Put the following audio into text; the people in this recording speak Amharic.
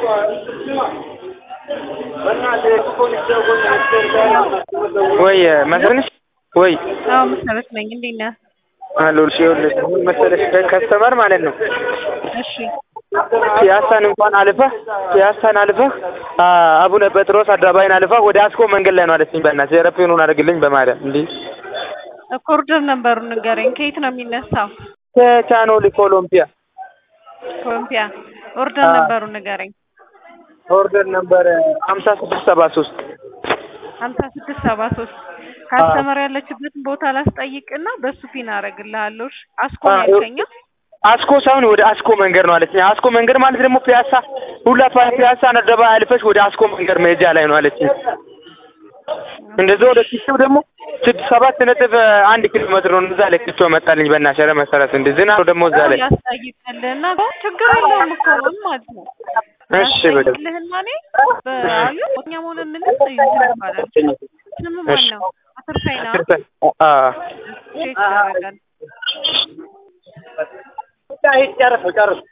ወይ መሰለሽ ወይ አዎ መሰረት ነኝ። እንዴት ነህ? አሉልሽ ይኸውልሽ ምን መሰለሽ ከስተመር ማለት ነው እሺ ፒያሳን እንኳን አልፈህ ፒያሳን አልፈህ አ- አቡነ ጴጥሮስ አደባባይን አልፈህ ወደ አስኮ መንገድ ላይ ነው አለችኝ። በእናትህ ኤሮፕላኑን አድርግልኝ በማርያም እንዴ ኮሪደር ነበሩን ንገረኝ። ከየት ነው የሚነሳው? ከቻኖሊ ኮሎምፒያ ኮሎምፒያ ኦርደር አዎ። ነበሩን ንገረኝ። ኦርደር ነበር ሀምሳ ስድስት ሰባ ሶስት ሀምሳ ስድስት ሰባ ሶስት ካስተመር ያለችበትን ቦታ ላስጠይቅና በሱ ፒን አደርግልሃለሁ። እሺ? አስኮ ነው አዎ። ያልከኝ? አስኮ ሳይሆን ወደ አስኮ መንገድ ነው አለችኝ። አስኮ መንገድ ማለት ደግሞ ፒያሳ ሁላ ፒ- ፒያሳን አደባባይ አልፈሽ ወደ አስኮ መንገድ መሄጃ ላይ ነው አለችኝ። እንደዚህ ወደ ኪቸው ደግሞ ስድስት ሰባት ነጥብ አንድ ኪሎ ሜትር ነው። እዛ ላይ ኪቸው መጣልኝ። በእናትሽ ኧረ መሰረት እንደ ዝናብ ነው ደግሞ እዛ ላይ ያስጠይቅልህና ችግር የለውም እኮ ምን ማለት ነው? እሺ በደምብ ያስጠይቅልህና እኔ በአዩ እኛ መሆን የምንል ይባላል። ስም ማን ነው? አትርሳይና አ ቼክ ያደርጋል። ጨርስ ጨርስ